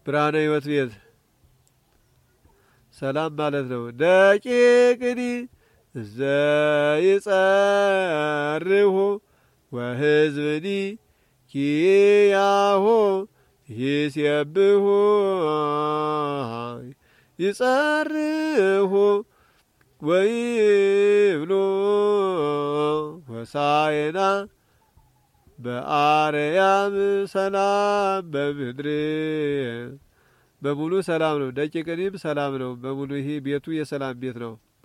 ብርሃነ ሕይወት ቤት ሰላም ማለት ነው። ደቂቅኒ እዘ ይጸርሁ ወሕዝብኒ ኪያሆ ይሴብሁ ይጸርሁ ወይብሎ ሆሳዕና በአርያም ሰላም በምድር በሙሉ ሰላም ነው። ደቂቅኒም ሰላም ነው። በሙሉ ይሄ ቤቱ የሰላም ቤት ነው።